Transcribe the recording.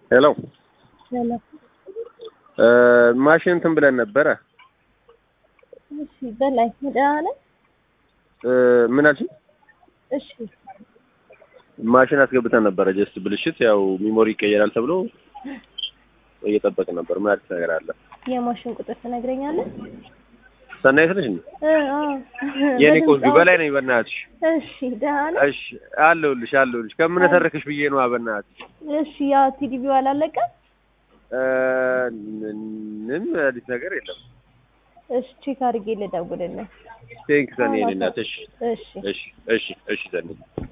ሄሎ ሄሎ። ማሽን እንትን ብለን ነበረ። እሺ በላይ ደህና ነህ? ምን አልሽኝ? እሺ ማሽን አስገብተን ነበረ። ጀስት ብልሽት ያው ሚሞሪ ይቀየራል ተብሎ እየጠበቅን ነበር። ምን አዲስ ነገር አለ? የማሽን ቁጥር ትነግረኛለህ? ሰናይት ነሽ እንዴ? እ አዎ። የኔ በድምፅ ቆንጆ አሁን- በላይ ነኝ። በእናትሽ እሺ ደህና ነህ? እሺ፣ አለሁልሽ አለሁልሽ። ከምን ተረክሽ ብዬ ነዋ። በእናትሽ እሺ ያ ቲዲቪው አላለቀም? እ፣ ምንም አዲስ ነገር የለም። እሺ ቼክ አድርጌ ልደውልልህ። ቴንክ ሰኔ የኔ እናት። እሺ እሺ እሺ እሺ እሺ ሰኔ